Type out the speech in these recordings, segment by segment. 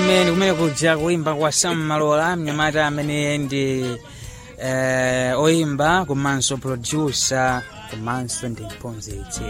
amene kumene kuja kuimba kwa Sam Malola mnyamata amene ndi eh, oimba komanso producer komanso ndi mphunzitsi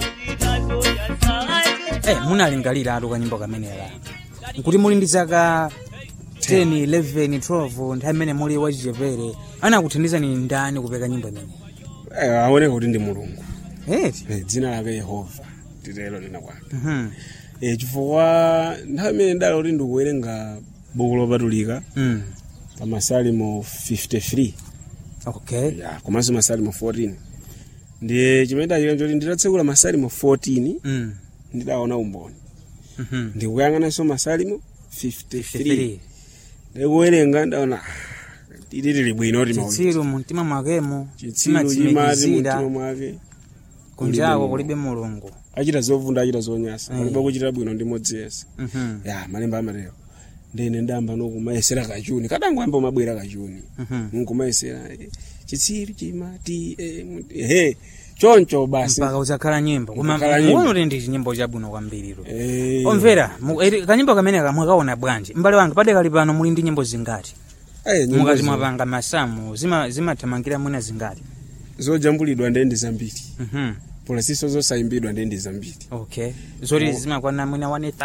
eh, munalingalira atu kanyimbo kamenera nkuti muli ndi zaka 10 11 12 nthawi imene muli wachichepere anakuthandizani ndani kupeka nyimbo imene Eh, aoneka kuti ndi mulungu eti Eh, dzina lake yehova titelo nena kwake Mhm. Eh, chifukwa nthawi imene ndali kuti ndikuwerenga buku lopatulika Mm. pa masalimo 53 okay ya komanso masalimo 14 ndiye chimene ndachita choti nditatsekula masalimo 14 Mm. ndidaona umboni Mhm. ndikuyang'ananso masalimo 53 53 ndikuwerenga ndaona ah, ili lili bwino kuti mauli chitsiru mumtima mwakemo chitsiru chimati mumtima chimatsimikizira mwake kunjako Mulungu. kulibe mulungu achita zovunda achita zonyasa Eh. palibe kuchita bwino ndi modzi yense Mhm. ya malemba amatero ndine ndamba nokumayesera kachuni kadangoyamba umabwera kachuni Mhm. nkumayesera eh, chitsiru chimati eh, mu- ehe choncho basi mpaka uzakhala nyimbo koma Uzakhala nyimbo. muone kuti ndi chinyimbo chabwino kwambiriro Eh, omvera mu- eri- kanyimbo kameneka mwakaona bwanji m'bale wanga padekali pano muli ndi nyimbo zingati eh, nyimbo mukati zo- mwapanga masamu zima- zimathamangira mwina zingati zojambulidwa ndendi zambiri Mhm. polasiso zosayimbidwa ndendi zambiri okay zoti zimakwana mwina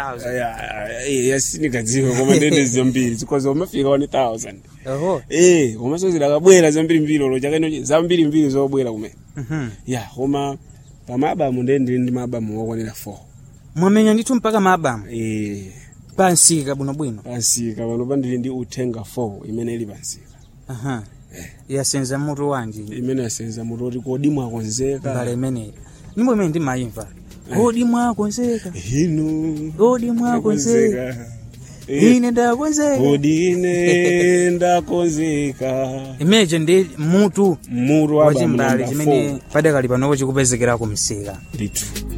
1000 yasindikadziwa koma ndendi zambiri zikoza umafika 1000 oho eh komanso zidakabwera zambiri mbiri olo chakeno zambiri mbiri zobwera kumene Mhm. ya koma pamabamu ndendi ndi mabamu okwanira 4 mwamenya ndithu mpaka maabamu eh pansika bwinobwino pansika pano pandili ndi uthenga 4 imene ili pansika aha yasenza mutu wanji imene yasenza mutoti kodi mwakonzeka mbale imeneyi nyimbo imene ndimayimva kodi mwakonzeka inu kodi mwakonzeka ine ndakonzeka kodi ine ndakonzeka imeneje ndi mutu mutu wa wachimbali bamu chimene namba padakali panopo chikupezekera kumsika 4 ndithu